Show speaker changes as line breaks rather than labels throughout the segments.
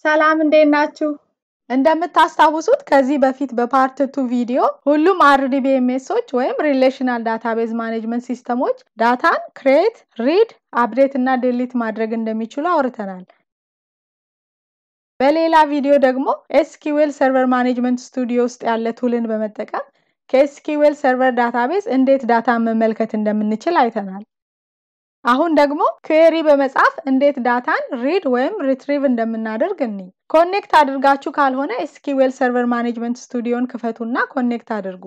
ሰላም እንዴት ናችሁ? እንደምታስታውሱት ከዚህ በፊት በፓርት ቱ ቪዲዮ ሁሉም አርዲቢኤምኤሶች ወይም ሪሌሽናል ዳታቤዝ ማኔጅመንት ሲስተሞች ዳታን ክሬት፣ ሪድ፣ አፕዴት እና ዲሊት ማድረግ እንደሚችሉ አውርተናል። በሌላ ቪዲዮ ደግሞ ኤስኪዌል ሰርቨር ማኔጅመንት ስቱዲዮ ውስጥ ያለ ቱልን በመጠቀም ከኤስኪዌል ሰርቨር ዳታቤዝ እንዴት ዳታን መመልከት እንደምንችል አይተናል። አሁን ደግሞ ኩዌሪ በመጻፍ እንዴት ዳታን ሪድ ወይም ሪትሪቭ እንደምናደርግ እኒ ኮኔክት አድርጋችሁ ካልሆነ ኤስኪዌል ሰርቨር ማኔጅመንት ስቱዲዮን ክፈቱና ኮኔክት አድርጉ።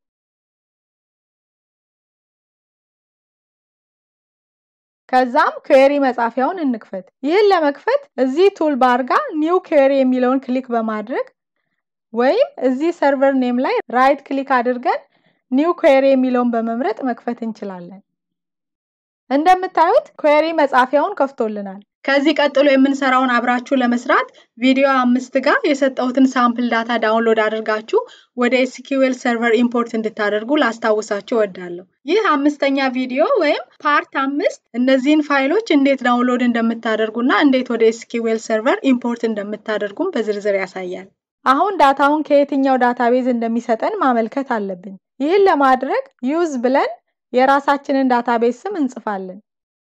ከዛም ኩዌሪ መጻፊያውን እንክፈት። ይህን ለመክፈት እዚህ ቱል ባር ጋር ኒው ኩዌሪ የሚለውን ክሊክ በማድረግ ወይም እዚህ ሰርቨር ኔም ላይ ራይት ክሊክ አድርገን ኒው ኩዌሪ የሚለውን በመምረጥ መክፈት እንችላለን። እንደምታዩት ኩዌሪ መጻፊያውን ከፍቶልናል። ከዚህ ቀጥሎ የምንሰራውን አብራችሁ ለመስራት ቪዲዮ አምስት ጋር የሰጠሁትን ሳምፕል ዳታ ዳውንሎድ አድርጋችሁ ወደ ኤስኪዌል ሰርቨር ኢምፖርት እንድታደርጉ ላስታውሳችሁ እወዳለሁ። ይህ አምስተኛ ቪዲዮ ወይም ፓርት አምስት እነዚህን ፋይሎች እንዴት ዳውንሎድ እንደምታደርጉና እንዴት ወደ ኤስኪዌል ሰርቨር ኢምፖርት እንደምታደርጉም በዝርዝር ያሳያል። አሁን ዳታውን ከየትኛው ዳታቤዝ እንደሚሰጠን ማመልከት አለብን። ይህን ለማድረግ ዩዝ ብለን የራሳችንን ዳታቤዝ ስም እንጽፋለን።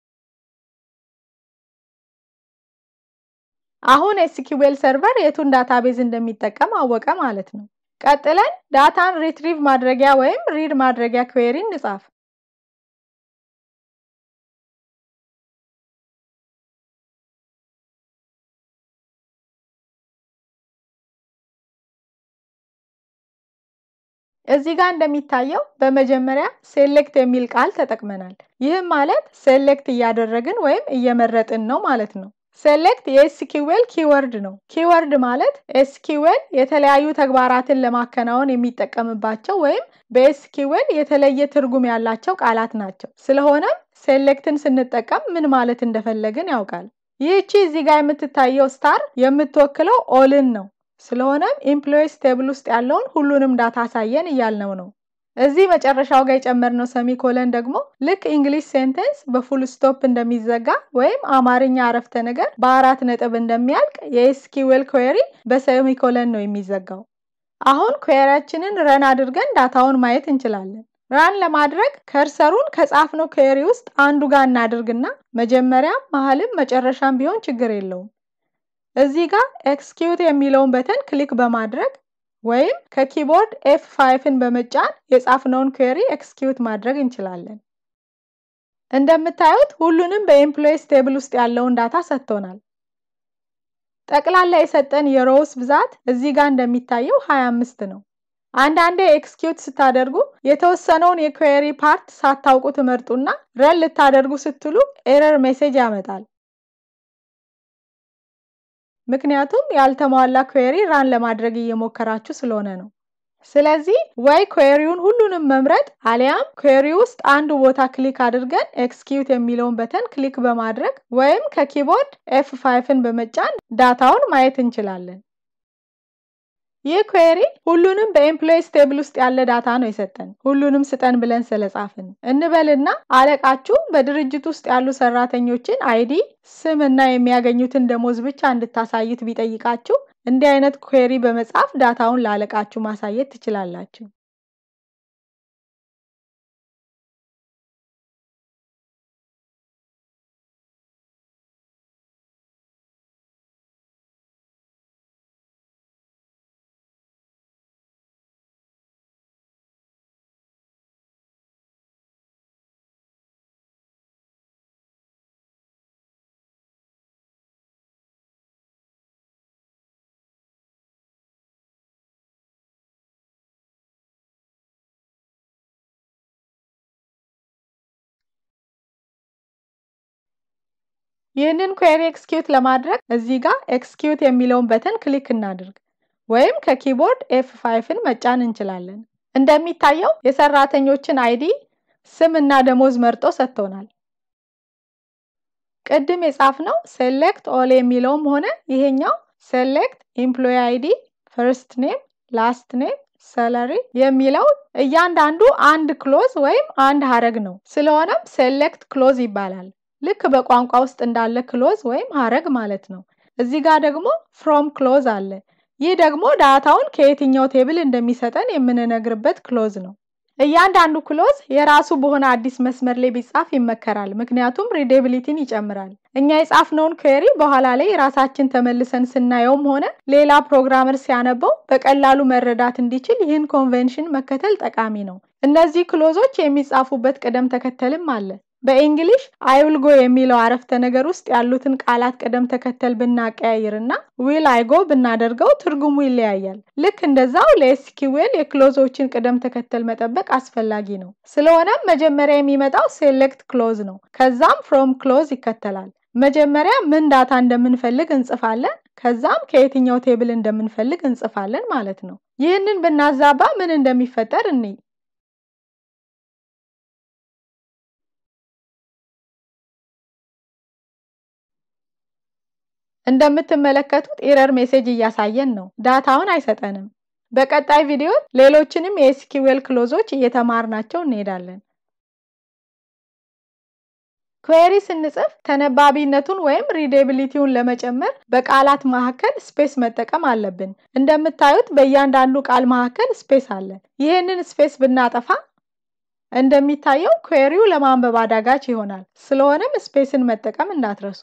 አሁን ኤስኪዌል ሰርቨር የቱን ዳታቤዝ እንደሚጠቀም አወቀ ማለት ነው። ቀጥለን ዳታን ሪትሪቭ ማድረጊያ ወይም ሪድ ማድረጊያ ኩዌሪ እንጻፍ። እዚህ ጋር እንደሚታየው በመጀመሪያ ሴሌክት የሚል ቃል ተጠቅመናል። ይህም ማለት ሴሌክት እያደረግን ወይም እየመረጥን ነው ማለት ነው። ሴሌክት የኤስኪዌል ኪወርድ ነው። ኪወርድ ማለት ኤስኪዌል የተለያዩ ተግባራትን ለማከናወን የሚጠቀምባቸው ወይም በኤስኪዌል የተለየ ትርጉም ያላቸው ቃላት ናቸው። ስለሆነም ሴሌክትን ስንጠቀም ምን ማለት እንደፈለግን ያውቃል። ይህቺ እዚህ ጋር የምትታየው ስታር የምትወክለው ኦልን ነው። ስለሆነም ኢምፕሎይስ ቴብል ውስጥ ያለውን ሁሉንም ዳታ አሳየን እያልነው ነው። እዚህ መጨረሻው ጋር የጨመርነው ሰሚኮለን ደግሞ ልክ እንግሊሽ ሴንተንስ በፉል ስቶፕ እንደሚዘጋ ወይም አማርኛ አረፍተ ነገር በአራት ነጥብ እንደሚያልቅ የኤስኪዌል ኩዌሪ በሰሚኮለን ነው የሚዘጋው። አሁን ኩዌሪያችንን ረን አድርገን ዳታውን ማየት እንችላለን። ራን ለማድረግ ከርሰሩን ከጻፍነው ኩዌሪ ውስጥ አንዱ ጋር እናድርግና መጀመሪያም መሀልም መጨረሻም ቢሆን ችግር የለውም። እዚህ ጋር ኤክስኪዩት የሚለውን በተን ክሊክ በማድረግ ወይም ከኪቦርድ ኤፍ ፋይፍን በመጫን የጻፍነውን ኩዌሪ ኤክስኪዩት ማድረግ እንችላለን። እንደምታዩት ሁሉንም በኤምፕሎይስ ቴብል ውስጥ ያለውን ዳታ ሰጥቶናል። ጠቅላላ የሰጠን የሮውስ ብዛት እዚህ ጋር እንደሚታየው 25 ነው። አንዳንዴ ኤክስኪዩት ስታደርጉ የተወሰነውን የኩዌሪ ፓርት ሳታውቁ ትመርጡና ረን ልታደርጉ ስትሉ ኤረር ሜሴጅ ያመጣል። ምክንያቱም ያልተሟላ ኩዌሪ ራን ለማድረግ እየሞከራችሁ ስለሆነ ነው። ስለዚህ ወይ ኩዌሪውን ሁሉንም መምረጥ አሊያም ኩዌሪ ውስጥ አንዱ ቦታ ክሊክ አድርገን ኤክስኪዩት የሚለውን በተን ክሊክ በማድረግ ወይም ከኪቦርድ ኤፍ ፋይፍን በመጫን ዳታውን ማየት እንችላለን። ይህ ኩዌሪ ሁሉንም በኤምፕሎይስ ቴብል ውስጥ ያለ ዳታ ነው የሰጠን፣ ሁሉንም ስጠን ብለን ስለጻፍን እንበልና አለቃችሁ በድርጅት ውስጥ ያሉ ሰራተኞችን አይዲ፣ ስም እና የሚያገኙትን ደሞዝ ብቻ እንድታሳዩት ቢጠይቃችሁ እንዲህ አይነት ኩዌሪ በመጻፍ ዳታውን ለአለቃችሁ ማሳየት ትችላላችሁ። ይህንን ኩዌሪ ኤክስኪዩት ለማድረግ እዚህ ጋር ኤክስኪዩት የሚለውን በተን ክሊክ እናድርግ ወይም ከኪቦርድ ኤፍ ፋይፍን መጫን እንችላለን። እንደሚታየው የሰራተኞችን አይዲ፣ ስም እና ደሞዝ መርጦ ሰጥቶናል። ቅድም የጻፍነው ሴሌክት ኦል የሚለውም ሆነ ይሄኛው ሴሌክት ኤምፕሎይ አይዲ፣ ፈርስት ኔም፣ ላስት ኔም፣ ሰለሪ የሚለው እያንዳንዱ አንድ ክሎዝ ወይም አንድ ሀረግ ነው። ስለሆነም ሴሌክት ክሎዝ ይባላል። ልክ በቋንቋ ውስጥ እንዳለ ክሎዝ ወይም ሀረግ ማለት ነው። እዚህ ጋር ደግሞ ፍሮም ክሎዝ አለ። ይህ ደግሞ ዳታውን ከየትኛው ቴብል እንደሚሰጠን የምንነግርበት ክሎዝ ነው። እያንዳንዱ ክሎዝ የራሱ በሆነ አዲስ መስመር ላይ ቢጻፍ ይመከራል፣ ምክንያቱም ሪዴቢሊቲን ይጨምራል። እኛ የጻፍነውን ኩዌሪ በኋላ ላይ ራሳችን ተመልሰን ስናየውም ሆነ ሌላ ፕሮግራመር ሲያነበው በቀላሉ መረዳት እንዲችል ይህን ኮንቬንሽን መከተል ጠቃሚ ነው። እነዚህ ክሎዞች የሚጻፉበት ቅደም ተከተልም አለ። በእንግሊሽ አይውልጎ የሚለው አረፍተ ነገር ውስጥ ያሉትን ቃላት ቅደም ተከተል ብናቀያይር እና ዊል አይጎ ብናደርገው ትርጉሙ ይለያያል። ልክ እንደዛው ለኤስኪዌል የክሎዞችን ቅደም ተከተል መጠበቅ አስፈላጊ ነው። ስለሆነም መጀመሪያ የሚመጣው ሴሌክት ክሎዝ ነው። ከዛም ፍሮም ክሎዝ ይከተላል። መጀመሪያ ምን ዳታ እንደምንፈልግ እንጽፋለን። ከዛም ከየትኛው ቴብል እንደምንፈልግ እንጽፋለን ማለት ነው። ይህንን ብናዛባ ምን እንደሚፈጠር እንይ። እንደምትመለከቱት ኤረር ሜሴጅ እያሳየን ነው። ዳታውን አይሰጠንም። በቀጣይ ቪዲዮ ሌሎችንም የኤስኪዌል ክሎዞች እየተማርናቸው እንሄዳለን። ኩዌሪ ስንጽፍ ተነባቢነቱን ወይም ሪዴቢሊቲውን ለመጨመር በቃላት መካከል ስፔስ መጠቀም አለብን። እንደምታዩት በእያንዳንዱ ቃል መካከል ስፔስ አለ። ይህንን ስፔስ ብናጠፋ እንደሚታየው ኩዌሪው ለማንበብ አዳጋች ይሆናል። ስለሆነም ስፔስን መጠቀም እንዳትረሱ።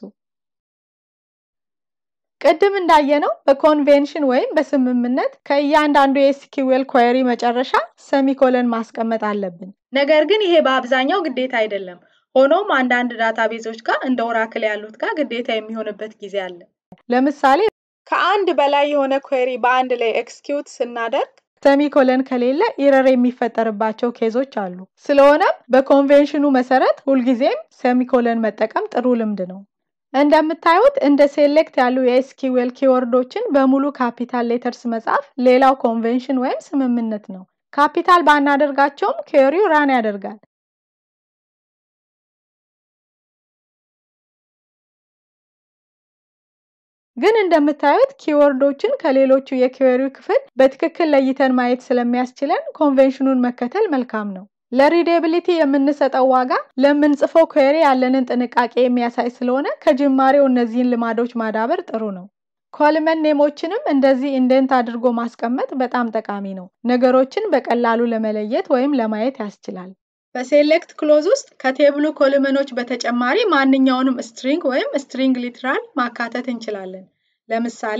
ቅድም እንዳየነው በኮንቬንሽን ወይም በስምምነት ከእያንዳንዱ የኤስኪዌል ኩዌሪ መጨረሻ ሰሚኮለን ማስቀመጥ አለብን። ነገር ግን ይሄ በአብዛኛው ግዴታ አይደለም። ሆኖም አንዳንድ ዳታቤዞች ጋር እንደ ኦራክል ያሉት ጋር ግዴታ የሚሆንበት ጊዜ አለ። ለምሳሌ ከአንድ በላይ የሆነ ኩዌሪ በአንድ ላይ ኤክስኪዩት ስናደርግ ሰሚኮለን ከሌለ ኢረር የሚፈጠርባቸው ኬዞች አሉ። ስለሆነም በኮንቬንሽኑ መሰረት ሁልጊዜም ሰሚኮለን መጠቀም ጥሩ ልምድ ነው። እንደምታዩት እንደ ሴሌክት ያሉ የኤስኪዌል ኪወርዶችን በሙሉ ካፒታል ሌተርስ መጻፍ ሌላው ኮንቬንሽን ወይም ስምምነት ነው። ካፒታል ባናደርጋቸውም ኩዌሪው ራን ያደርጋል። ግን እንደምታዩት ኪወርዶችን ከሌሎቹ የኩዌሪው ክፍል በትክክል ለይተን ማየት ስለሚያስችለን ኮንቬንሽኑን መከተል መልካም ነው። ለሪዴቢሊቲ የምንሰጠው ዋጋ ለምንጽፈው ኩዌሪ ያለንን ጥንቃቄ የሚያሳይ ስለሆነ ከጅማሬው እነዚህን ልማዶች ማዳበር ጥሩ ነው። ኮልመን ኔሞችንም እንደዚህ ኢንደንት አድርጎ ማስቀመጥ በጣም ጠቃሚ ነው። ነገሮችን በቀላሉ ለመለየት ወይም ለማየት ያስችላል። በሴሌክት ክሎዝ ውስጥ ከቴብሉ ኮልመኖች በተጨማሪ ማንኛውንም ስትሪንግ ወይም ስትሪንግ ሊትራል ማካተት እንችላለን። ለምሳሌ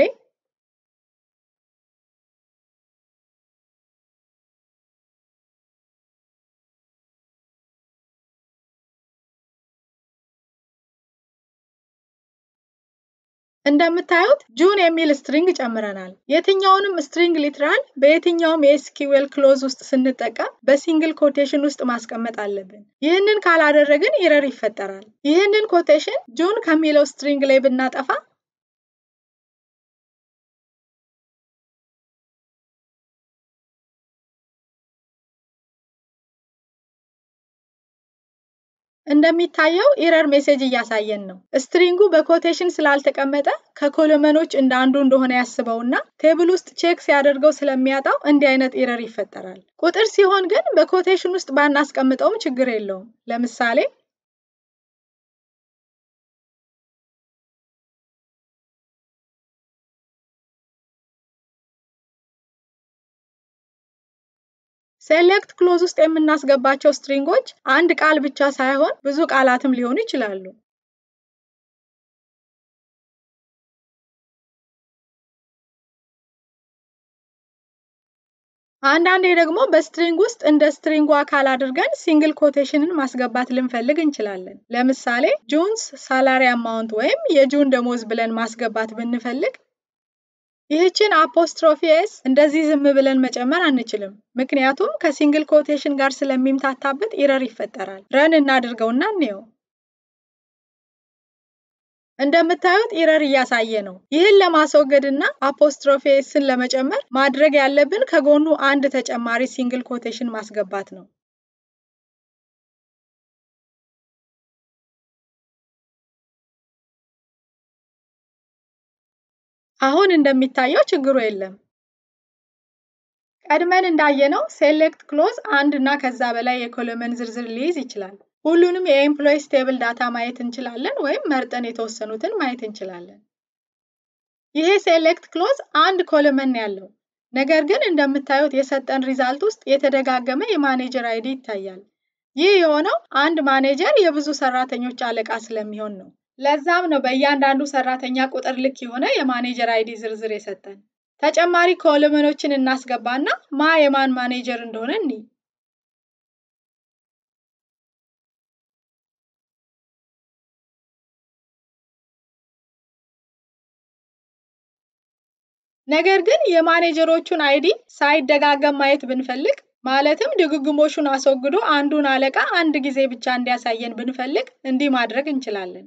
እንደምታዩት ጁን የሚል ስትሪንግ ጨምረናል። የትኛውንም ስትሪንግ ሊትራል በየትኛውም የኤስኪዌል ክሎዝ ውስጥ ስንጠቀም በሲንግል ኮቴሽን ውስጥ ማስቀመጥ አለብን። ይህንን ካላደረግን ኢረር ይፈጠራል። ይህንን ኮቴሽን ጁን ከሚለው ስትሪንግ ላይ ብናጠፋ እንደሚታየው ኢረር ሜሴጅ እያሳየን ነው። ስትሪንጉ በኮቴሽን ስላልተቀመጠ ከኮሎመኖች እንደ አንዱ እንደሆነ ያስበውና ቴብል ውስጥ ቼክ ሲያደርገው ስለሚያጣው እንዲህ አይነት ኢረር ይፈጠራል። ቁጥር ሲሆን ግን በኮቴሽን ውስጥ ባናስቀምጠውም ችግር የለውም። ለምሳሌ ሴሌክት ክሎዝ ውስጥ የምናስገባቸው ስትሪንጎች አንድ ቃል ብቻ ሳይሆን ብዙ ቃላትም ሊሆኑ ይችላሉ። አንዳንዴ ደግሞ በስትሪንግ ውስጥ እንደ ስትሪንጉ አካል አድርገን ሲንግል ኮቴሽንን ማስገባት ልንፈልግ እንችላለን። ለምሳሌ ጁንስ ሳላሪ አማውንት ወይም የጁን ደሞዝ ብለን ማስገባት ብንፈልግ ይህችን አፖስትሮፊ ኤስ እንደዚህ ዝም ብለን መጨመር አንችልም። ምክንያቱም ከሲንግል ኮቴሽን ጋር ስለሚምታታበት ኢረር ይፈጠራል። ረን እናድርገውና እንየው። እንደምታዩት ኢረር እያሳየ ነው። ይህን ለማስወገድ እና አፖስትሮፊ ኤስን ለመጨመር ማድረግ ያለብን ከጎኑ አንድ ተጨማሪ ሲንግል ኮቴሽን ማስገባት ነው። አሁን እንደሚታየው ችግሩ የለም። ቀድመን እንዳየነው ሴሌክት ክሎዝ አንድ እና ከዛ በላይ የኮሎመን ዝርዝር ሊይዝ ይችላል። ሁሉንም የኤምፕሎይስ ቴብል ዳታ ማየት እንችላለን ወይም መርጠን የተወሰኑትን ማየት እንችላለን። ይሄ ሴሌክት ክሎዝ አንድ ኮለመን ያለው ነገር ግን እንደምታዩት የሰጠን ሪዛልት ውስጥ የተደጋገመ የማኔጀር አይዲ ይታያል። ይህ የሆነው አንድ ማኔጀር የብዙ ሰራተኞች አለቃ ስለሚሆን ነው። ለዛም ነው በእያንዳንዱ ሰራተኛ ቁጥር ልክ የሆነ የማኔጀር አይዲ ዝርዝር የሰጠን። ተጨማሪ ኮለመኖችን እናስገባና ማ የማን ማኔጀር እንደሆነ እንይ። ነገር ግን የማኔጀሮቹን አይዲ ሳይደጋገም ማየት ብንፈልግ ማለትም ድግግሞሹን አስወግዶ አንዱን አለቃ አንድ ጊዜ ብቻ እንዲያሳየን ብንፈልግ እንዲህ ማድረግ እንችላለን።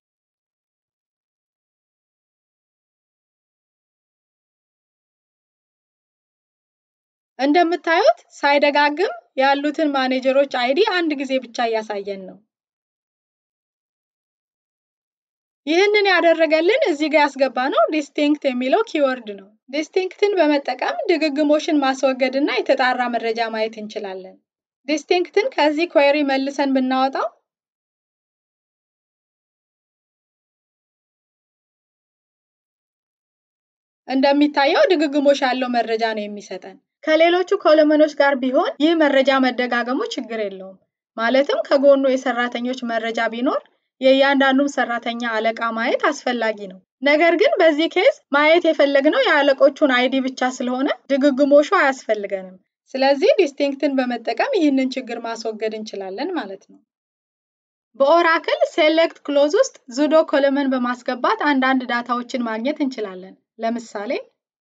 እንደምታዩት ሳይደጋግም ያሉትን ማኔጀሮች አይዲ አንድ ጊዜ ብቻ እያሳየን ነው። ይህንን ያደረገልን እዚህ ጋር ያስገባ ነው ዲስቲንክት የሚለው ኪወርድ ነው። ዲስቲንክትን በመጠቀም ድግግሞሽን ማስወገድ እና የተጣራ መረጃ ማየት እንችላለን። ዲስቲንክትን ከዚህ ኩዌሪ መልሰን ብናወጣው እንደሚታየው ድግግሞሽ ያለው መረጃ ነው የሚሰጠን። ከሌሎቹ ኮለመኖች ጋር ቢሆን ይህ መረጃ መደጋገሙ ችግር የለውም። ማለትም ከጎኑ የሰራተኞች መረጃ ቢኖር የእያንዳንዱን ሰራተኛ አለቃ ማየት አስፈላጊ ነው። ነገር ግን በዚህ ኬዝ ማየት የፈለግነው የአለቆቹን አይዲ ብቻ ስለሆነ ድግግሞሹ አያስፈልገንም። ስለዚህ ዲስቲንክትን በመጠቀም ይህንን ችግር ማስወገድ እንችላለን ማለት ነው። በኦራክል ሴሌክት ክሎዝ ውስጥ ዙዶ ኮለመን በማስገባት አንዳንድ ዳታዎችን ማግኘት እንችላለን። ለምሳሌ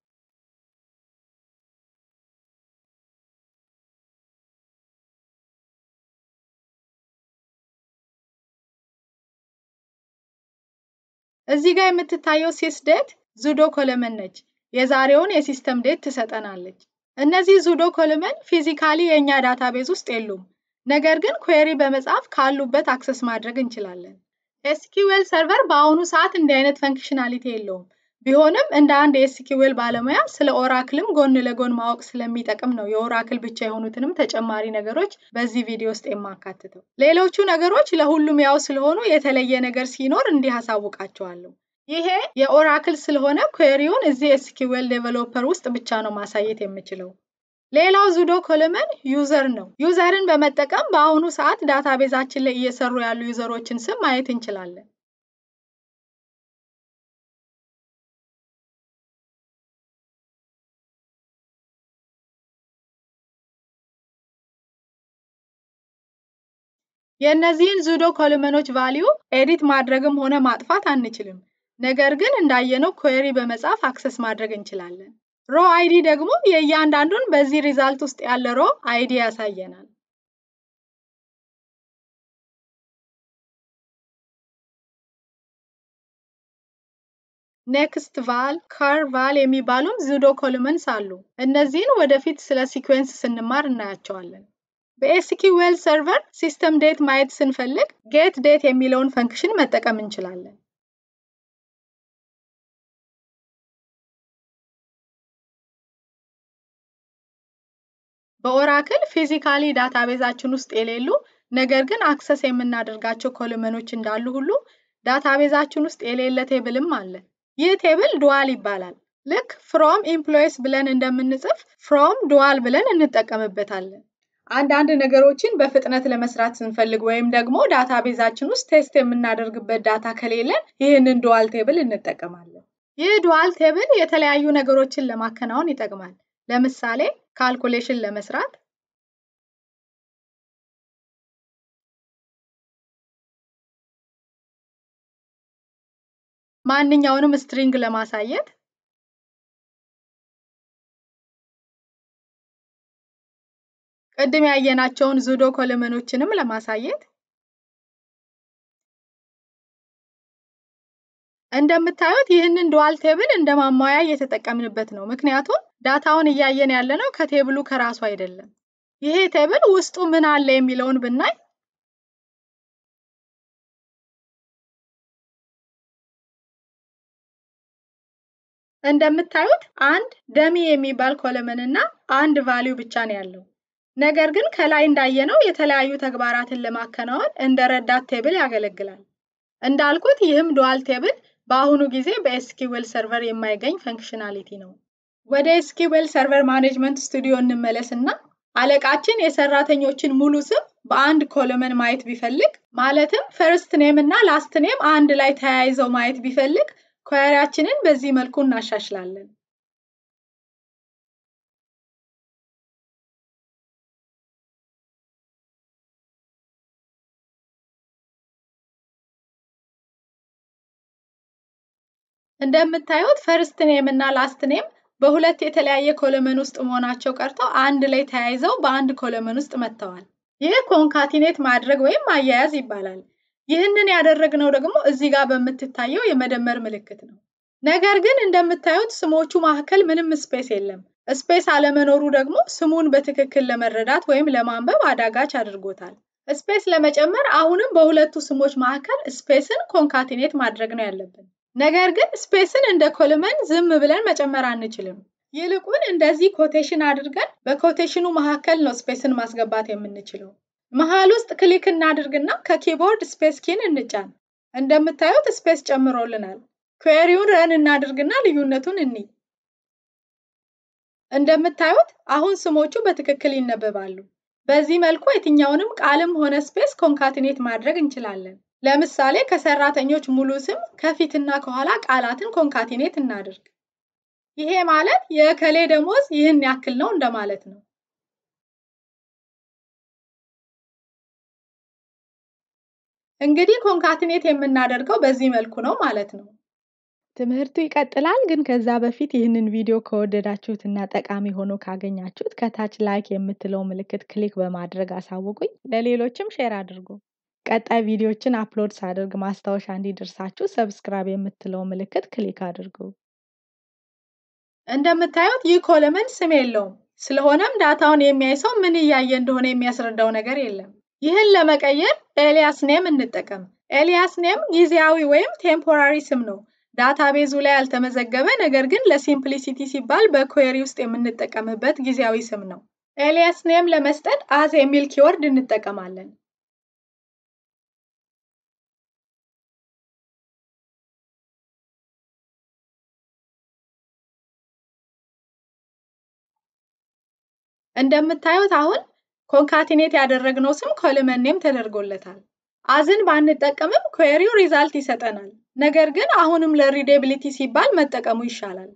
እዚህ ጋር የምትታየው ሲስ ዴት ዙዶ ኮለመን ነች። የዛሬውን የሲስተም ዴት ትሰጠናለች። እነዚህ ዙዶ ኮለመን ፊዚካሊ የእኛ ዳታቤዝ ውስጥ የሉም። ነገር ግን ኩዌሪ በመጻፍ ካሉበት አክሰስ ማድረግ እንችላለን። ኤስኪዌል ሰርቨር በአሁኑ ሰዓት እንዲህ አይነት ፈንክሽናሊቲ የለውም። ቢሆንም እንደ አንድ የኤስኪዌል ባለሙያ ስለ ኦራክልም ጎን ለጎን ማወቅ ስለሚጠቅም ነው የኦራክል ብቻ የሆኑትንም ተጨማሪ ነገሮች በዚህ ቪዲዮ ውስጥ የማካትተው። ሌሎቹ ነገሮች ለሁሉም ያው ስለሆኑ የተለየ ነገር ሲኖር እንዲህ አሳውቃቸዋለሁ። ይሄ የኦራክል ስለሆነ ኩዌሪውን እዚህ ኤስኪዌል ዴቨሎፐር ውስጥ ብቻ ነው ማሳየት የምችለው። ሌላው ዙዶ ኮለመን ዩዘር ነው። ዩዘርን በመጠቀም በአሁኑ ሰዓት ዳታቤዛችን ላይ እየሰሩ ያሉ ዩዘሮችን ስም ማየት እንችላለን። የእነዚህን ዙዶ ኮለመኖች ቫሊዩ ኤዲት ማድረግም ሆነ ማጥፋት አንችልም። ነገር ግን እንዳየነው ኩዌሪ በመጻፍ አክሰስ ማድረግ እንችላለን። ሮ አይዲ ደግሞ የእያንዳንዱን በዚህ ሪዛልት ውስጥ ያለ ሮ አይዲ ያሳየናል። ኔክስት ቫል፣ ከር ቫል የሚባሉም ዙዶ ኮለመንስ አሉ። እነዚህን ወደፊት ስለ ሲኩዌንስ ስንማር እናያቸዋለን። በኤስኪዌል ሰርቨር ሲስተም ዴት ማየት ስንፈልግ ጌት ዴት የሚለውን ፈንክሽን መጠቀም እንችላለን። በኦራክል ፊዚካሊ ዳታቤዛችን ውስጥ የሌሉ ነገር ግን አክሰስ የምናደርጋቸው ኮለመኖች እንዳሉ ሁሉ ዳታቤዛችን ውስጥ የሌለ ቴብልም አለ። ይህ ቴብል ዱዋል ይባላል። ልክ ፍሮም ኢምፕሎይስ ብለን እንደምንጽፍ ፍሮም ዱዋል ብለን እንጠቀምበታለን። አንዳንድ ነገሮችን በፍጥነት ለመስራት ስንፈልግ ወይም ደግሞ ዳታቤዛችን ውስጥ ቴስት የምናደርግበት ዳታ ከሌለን ይህንን ዱዋል ቴብል እንጠቀማለን። ይህ ዱዋል ቴብል የተለያዩ ነገሮችን ለማከናወን ይጠቅማል። ለምሳሌ ካልኩሌሽን ለመስራት ማንኛውንም ስትሪንግ ለማሳየት ቅድም ያየናቸውን ዙዶ ኮለመኖችንም ለማሳየት እንደምታዩት ይህንን ዱዋል ቴብል እንደ ማሟያ እየተጠቀምንበት ነው። ምክንያቱም ዳታውን እያየን ያለነው ከቴብሉ ከራሱ አይደለም። ይሄ ቴብል ውስጡ ምን አለ የሚለውን ብናይ እንደምታዩት አንድ ደሚ የሚባል ኮለመን እና አንድ ቫሊዩ ብቻ ነው ያለው። ነገር ግን ከላይ እንዳየነው የተለያዩ ተግባራትን ለማከናወን እንደ ረዳት ቴብል ያገለግላል። እንዳልኩት ይህም ዱዋል ቴብል በአሁኑ ጊዜ በኤስኪዌል ሰርቨር የማይገኝ ፈንክሽናሊቲ ነው። ወደ ኤስኪዌል ሰርቨር ማኔጅመንት ስቱዲዮ እንመለስ እና አለቃችን የሰራተኞችን ሙሉ ስም በአንድ ኮለመን ማየት ቢፈልግ ማለትም ፈርስት ኔም እና ላስት ኔም አንድ ላይ ተያይዘው ማየት ቢፈልግ ኳሪያችንን በዚህ መልኩ እናሻሽላለን። እንደምታዩት ፈርስት ኔም እና ላስት ኔም በሁለት የተለያየ ኮለመን ውስጥ መሆናቸው ቀርተው አንድ ላይ ተያይዘው በአንድ ኮለመን ውስጥ መጥተዋል። ይህ ኮንካቲኔት ማድረግ ወይም ማያያዝ ይባላል። ይህንን ያደረግነው ደግሞ እዚህ ጋር በምትታየው የመደመር ምልክት ነው። ነገር ግን እንደምታዩት ስሞቹ መካከል ምንም ስፔስ የለም። ስፔስ አለመኖሩ ደግሞ ስሙን በትክክል ለመረዳት ወይም ለማንበብ አዳጋች አድርጎታል። ስፔስ ለመጨመር አሁንም በሁለቱ ስሞች መካከል ስፔስን ኮንካቲኔት ማድረግ ነው ያለብን። ነገር ግን ስፔስን እንደ ኮልመን ዝም ብለን መጨመር አንችልም። ይልቁን እንደዚህ ኮቴሽን አድርገን በኮቴሽኑ መካከል ነው ስፔስን ማስገባት የምንችለው። መሃል ውስጥ ክሊክ እናድርግና ከኪቦርድ ስፔስ ኪን እንጫን። እንደምታዩት ስፔስ ጨምሮልናል። ኩዌሪውን ረን እናድርግና ልዩነቱን እኒ እንደምታዩት አሁን ስሞቹ በትክክል ይነበባሉ። በዚህ መልኩ የትኛውንም ቃልም ሆነ ስፔስ ኮንካቲኔት ማድረግ እንችላለን። ለምሳሌ ከሰራተኞች ሙሉ ስም ከፊትና ከኋላ ቃላትን ኮንካቲኔት እናድርግ። ይሄ ማለት የእከሌ ደሞዝ ይህን ያክል ነው እንደማለት ነው። እንግዲህ ኮንካቲኔት የምናደርገው በዚህ መልኩ ነው ማለት ነው።
ትምህርቱ ይቀጥላል። ግን ከዛ በፊት ይህንን ቪዲዮ ከወደዳችሁት እና ጠቃሚ ሆኖ ካገኛችሁት ከታች ላይክ የምትለው ምልክት ክሊክ በማድረግ አሳውቁኝ። ለሌሎችም ሼር አድርጉ። ቀጣይ ቪዲዮችን አፕሎድ ሳደርግ ማስታወሻ እንዲደርሳችሁ ሰብስክራይብ የምትለው ምልክት ክሊክ አድርጉ።
እንደምታዩት ይህ ኮለመን ስም የለውም። ስለሆነም ዳታውን የሚያይ ሰው ምን እያየ እንደሆነ የሚያስረዳው ነገር የለም። ይህን ለመቀየር ኤሊያስ ኔም እንጠቀም። ኤሊያስ ኔም ጊዜያዊ ወይም ቴምፖራሪ ስም ነው። ዳታቤዙ ላይ ያልተመዘገበ ነገር ግን ለሲምፕሊሲቲ ሲባል በኩዌሪ ውስጥ የምንጠቀምበት ጊዜያዊ ስም ነው። ኤሊያስ ኔም ለመስጠት አዝ የሚል ኪወርድ እንጠቀማለን። እንደምታዩት አሁን ኮንካቲኔት ያደረግነው ስም ኮለመን ኔም ተደርጎለታል። አዝን ባንጠቀምም ኩዌሪው ሪዛልት ይሰጠናል። ነገር ግን አሁንም ለሪዴቢሊቲ ሲባል መጠቀሙ ይሻላል።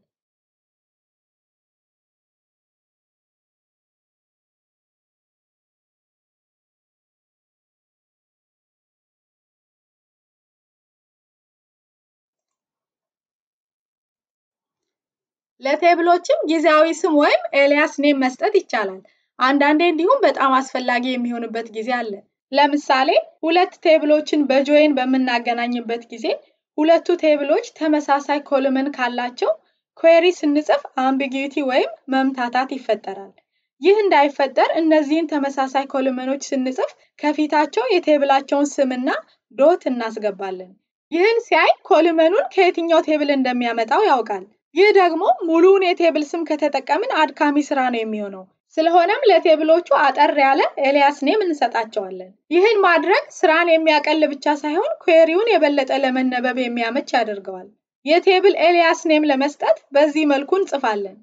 ለቴብሎችም ጊዜያዊ ስም ወይም ኤሊያስ ኔም መስጠት ይቻላል። አንዳንዴ እንዲሁም በጣም አስፈላጊ የሚሆንበት ጊዜ አለ። ለምሳሌ ሁለት ቴብሎችን በጆይን በምናገናኝበት ጊዜ ሁለቱ ቴብሎች ተመሳሳይ ኮለመን ካላቸው ኩዌሪ ስንጽፍ አምቢጊቲ ወይም መምታታት ይፈጠራል። ይህ እንዳይፈጠር እነዚህን ተመሳሳይ ኮለመኖች ስንጽፍ ከፊታቸው የቴብላቸውን ስምና ዶት እናስገባለን። ይህን ሲያይ ኮለመኑን ከየትኛው ቴብል እንደሚያመጣው ያውቃል። ይህ ደግሞ ሙሉውን የቴብል ስም ከተጠቀምን አድካሚ ስራ ነው የሚሆነው። ስለሆነም ለቴብሎቹ አጠር ያለ ኤሊያስ ኔም እንሰጣቸዋለን። ይህን ማድረግ ስራን የሚያቀል ብቻ ሳይሆን ኩዌሪውን የበለጠ ለመነበብ የሚያመች ያደርገዋል። የቴብል ኤሊያስ ኔም ለመስጠት በዚህ መልኩ እንጽፋለን።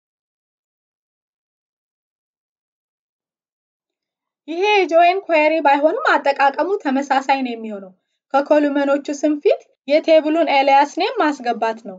ይሄ የጆይን ኩዌሪ ባይሆንም አጠቃቀሙ ተመሳሳይ ነው የሚሆነው። ከኮሉመኖቹ ስም ፊት የቴብሉን ኤሊያስ ኔም ማስገባት ነው።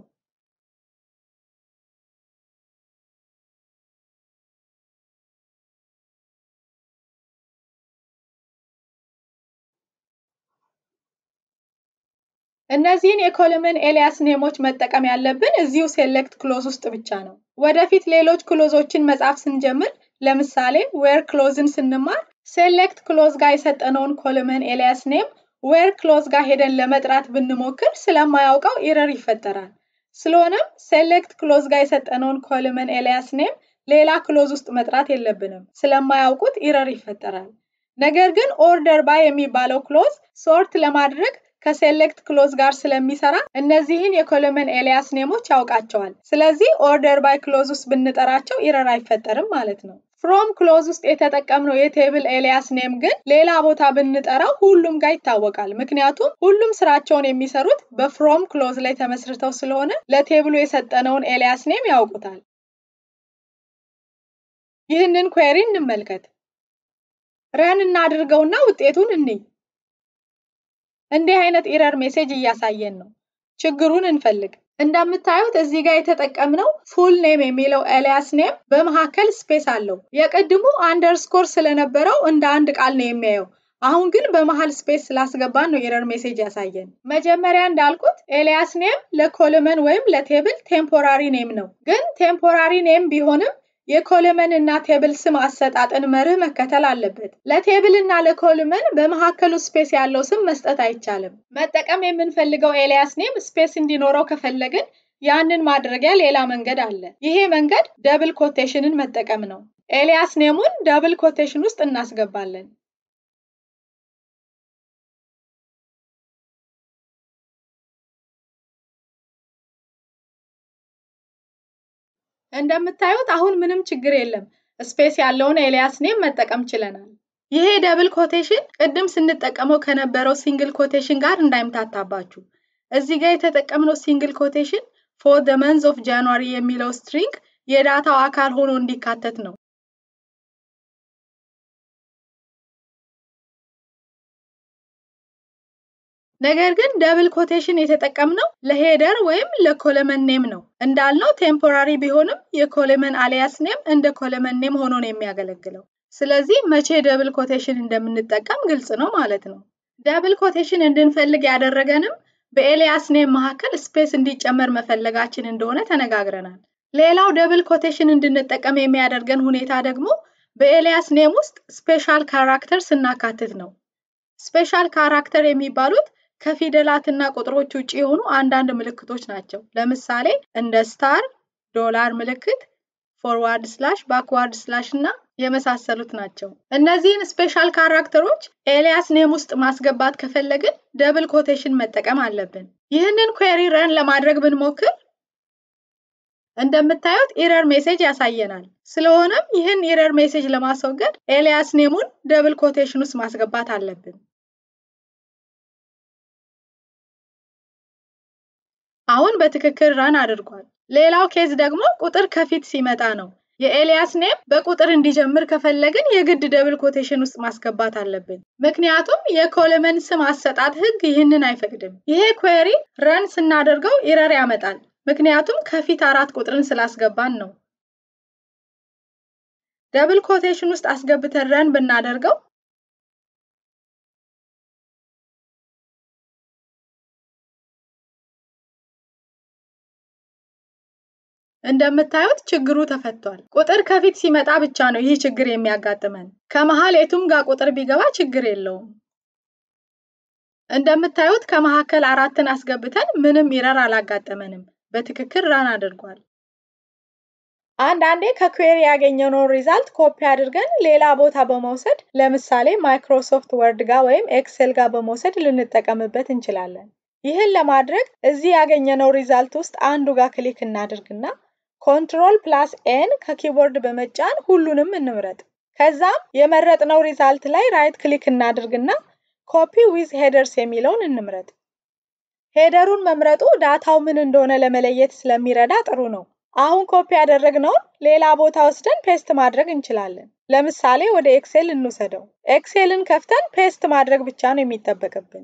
እነዚህን የኮለመን ኤሊያስ ኔሞች መጠቀም ያለብን እዚሁ ሴሌክት ክሎዝ ውስጥ ብቻ ነው። ወደፊት ሌሎች ክሎዞችን መጻፍ ስንጀምር ለምሳሌ ዌር ክሎዝን ስንማር ሴሌክት ክሎዝ ጋር የሰጠነውን ኮለመን ኤሊያስ ኔም ዌር ክሎዝ ጋር ሄደን ለመጥራት ብንሞክር ስለማያውቀው ኢረር ይፈጠራል። ስለሆነም ሴሌክት ክሎዝ ጋር የሰጠነውን ኮለመን ኤሊያስ ኔም ሌላ ክሎዝ ውስጥ መጥራት የለብንም፣ ስለማያውቁት ኢረር ይፈጠራል። ነገር ግን ኦርደር ባይ የሚባለው ክሎዝ ሶርት ለማድረግ ከሴሌክት ክሎዝ ጋር ስለሚሰራ እነዚህን የኮለመን ኤሊያስ ኔሞች ያውቃቸዋል። ስለዚህ ኦርደር ባይ ክሎዝ ውስጥ ብንጠራቸው ኢረር አይፈጠርም ማለት ነው። ፍሮም ክሎዝ ውስጥ የተጠቀምነው የቴብል ኤሊያስ ኔም ግን ሌላ ቦታ ብንጠራው ሁሉም ጋር ይታወቃል። ምክንያቱም ሁሉም ስራቸውን የሚሰሩት በፍሮም ክሎዝ ላይ ተመስርተው ስለሆነ ለቴብሉ የሰጠነውን ኤሊያስ ኔም ያውቁታል። ይህንን ኩዌሪ እንመልከት። ረን እናድርገውና ውጤቱን እንይ። እንዲህ አይነት ኢረር ሜሴጅ እያሳየን ነው። ችግሩን እንፈልግ። እንደምታዩት እዚህ ጋር የተጠቀምነው ፉል ኔም የሚለው ኤሊያስ ኔም በመካከል ስፔስ አለው። የቅድሙ አንደርስኮር ስለነበረው እንደ አንድ ቃል ነው የሚያየው። አሁን ግን በመሃል ስፔስ ስላስገባን ነው ኤረር ሜሴጅ ያሳየን። መጀመሪያ እንዳልኩት ኤሊያስ ኔም ለኮለመን ወይም ለቴብል ቴምፖራሪ ኔም ነው። ግን ቴምፖራሪ ኔም ቢሆንም የኮለመን እና ቴብል ስም አሰጣጥን መርህ መከተል አለበት። ለቴብል እና ለኮለመን በመካከሉ ስፔስ ያለው ስም መስጠት አይቻልም። መጠቀም የምንፈልገው ኤሊያስ ኔም ስፔስ እንዲኖረው ከፈለግን ያንን ማድረጊያ ሌላ መንገድ አለ። ይሄ መንገድ ደብል ኮቴሽንን መጠቀም ነው። ኤሊያስ ኔሙን ደብል ኮቴሽን ውስጥ እናስገባለን። እንደምታዩት አሁን ምንም ችግር የለም። ስፔስ ያለውን ኤሊያስ ኔም መጠቀም ችለናል። ይሄ ደብል ኮቴሽን ቅድም ስንጠቀመው ከነበረው ሲንግል ኮቴሽን ጋር እንዳይምታታባችሁ። እዚህ ጋር የተጠቀምነው ሲንግል ኮቴሽን ፎር ደ መንዝ ኦፍ ጃንዋሪ የሚለው ስትሪንግ የዳታው አካል ሆኖ እንዲካተት ነው። ነገር ግን ደብል ኮቴሽን የተጠቀምነው ለሄደር ወይም ለኮለመን ኔም ነው። እንዳልነው ቴምፖራሪ ቢሆንም የኮለመን አሊያስ ኔም እንደ ኮለመን ኔም ሆኖ ነው የሚያገለግለው። ስለዚህ መቼ ደብል ኮቴሽን እንደምንጠቀም ግልጽ ነው ማለት ነው። ደብል ኮቴሽን እንድንፈልግ ያደረገንም በኤሊያስ ኔም መካከል ስፔስ እንዲጨመር መፈለጋችን እንደሆነ ተነጋግረናል። ሌላው ደብል ኮቴሽን እንድንጠቀም የሚያደርገን ሁኔታ ደግሞ በኤሊያስ ኔም ውስጥ ስፔሻል ካራክተር ስናካትት ነው። ስፔሻል ካራክተር የሚባሉት ከፊደላትና ቁጥሮች ውጭ የሆኑ አንዳንድ ምልክቶች ናቸው። ለምሳሌ እንደ ስታር፣ ዶላር ምልክት፣ ፎርዋርድ ስላሽ፣ ባክዋርድ ስላሽ እና የመሳሰሉት ናቸው። እነዚህን ስፔሻል ካራክተሮች ኤሊያስ ኔም ውስጥ ማስገባት ከፈለግን ደብል ኮቴሽን መጠቀም አለብን። ይህንን ኩዌሪ ረን ለማድረግ ብንሞክር እንደምታዩት ኢረር ሜሴጅ ያሳየናል። ስለሆነም ይህን ኢረር ሜሴጅ ለማስወገድ ኤሊያስ ኔሙን ደብል ኮቴሽን ውስጥ ማስገባት አለብን። አሁን በትክክል ረን አድርጓል። ሌላው ኬዝ ደግሞ ቁጥር ከፊት ሲመጣ ነው። የኤሊያስ ኔም በቁጥር እንዲጀምር ከፈለግን የግድ ደብል ኮቴሽን ውስጥ ማስገባት አለብን። ምክንያቱም የኮለመን ስም አሰጣጥ ህግ ይህንን አይፈቅድም። ይሄ ኩዌሪ ረን ስናደርገው ኢረር ያመጣል። ምክንያቱም ከፊት አራት ቁጥርን ስላስገባን ነው። ደብል ኮቴሽን ውስጥ አስገብተን ረን ብናደርገው እንደምታዩት ችግሩ ተፈቷል። ቁጥር ከፊት ሲመጣ ብቻ ነው ይህ ችግር የሚያጋጥመን። ከመሃል የቱም ጋር ቁጥር ቢገባ ችግር የለውም። እንደምታዩት ከመካከል አራትን አስገብተን ምንም ኢረር አላጋጠመንም። በትክክል ራን አድርጓል። አንዳንዴ ከኩዌሪ ያገኘነውን ሪዛልት ኮፒ አድርገን ሌላ ቦታ በመውሰድ ለምሳሌ ማይክሮሶፍት ወርድ ጋር ወይም ኤክሴል ጋር በመውሰድ ልንጠቀምበት እንችላለን። ይህን ለማድረግ እዚህ ያገኘነው ሪዛልት ውስጥ አንዱ ጋር ክሊክ እናድርግና ኮንትሮል ፕላስ ኤን ከኪቦርድ በመጫን ሁሉንም እንምረጥ። ከዛም የመረጥነው ሪዛልት ላይ ራይት ክሊክ እናድርግና ኮፒ ዊዝ ሄደርስ የሚለውን እንምረጥ። ሄደሩን መምረጡ ዳታው ምን እንደሆነ ለመለየት ስለሚረዳ ጥሩ ነው። አሁን ኮፒ ያደረግነውን ሌላ ቦታ ወስደን ፔስት ማድረግ እንችላለን። ለምሳሌ ወደ ኤክሴል እንውሰደው። ኤክሴልን ከፍተን ፔስት ማድረግ ብቻ ነው የሚጠበቅብን።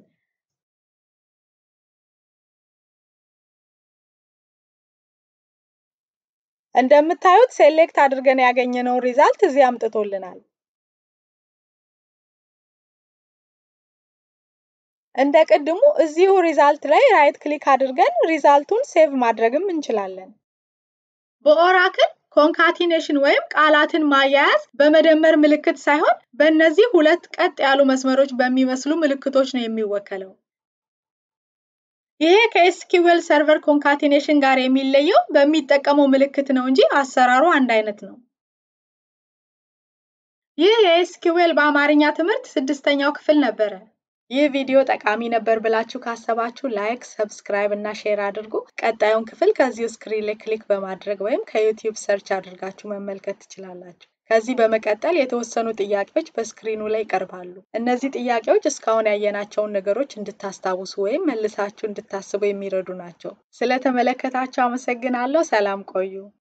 እንደምታዩት ሴሌክት አድርገን ያገኘነውን ሪዛልት እዚህ አምጥቶልናል። እንደ ቅድሙ እዚሁ ሪዛልት ላይ ራይት ክሊክ አድርገን ሪዛልቱን ሴቭ ማድረግም እንችላለን። በኦራክል ኮንካቲኔሽን ወይም ቃላትን ማያያዝ በመደመር ምልክት ሳይሆን በእነዚህ ሁለት ቀጥ ያሉ መስመሮች በሚመስሉ ምልክቶች ነው የሚወከለው። ይሄ ከኤስኪዌል ሰርቨር ኮንካቲኔሽን ጋር የሚለየው በሚጠቀመው ምልክት ነው እንጂ አሰራሩ አንድ አይነት ነው። ይህ የኤስኪዌል በአማርኛ ትምህርት ስድስተኛው ክፍል ነበረ። ይህ ቪዲዮ ጠቃሚ ነበር ብላችሁ ካሰባችሁ ላይክ፣ ሰብስክራይብ እና ሼር አድርጉ። ቀጣዩን ክፍል ከዚሁ ስክሪን ላይ ክሊክ በማድረግ ወይም ከዩቲዩብ ሰርች አድርጋችሁ መመልከት ትችላላችሁ። ከዚህ በመቀጠል የተወሰኑ ጥያቄዎች በስክሪኑ ላይ ይቀርባሉ። እነዚህ ጥያቄዎች እስካሁን ያየናቸውን ነገሮች እንድታስታውሱ ወይም መልሳችሁ እንድታስቡ የሚረዱ ናቸው። ስለተመለከታችሁ አመሰግናለሁ። ሰላም ቆዩ።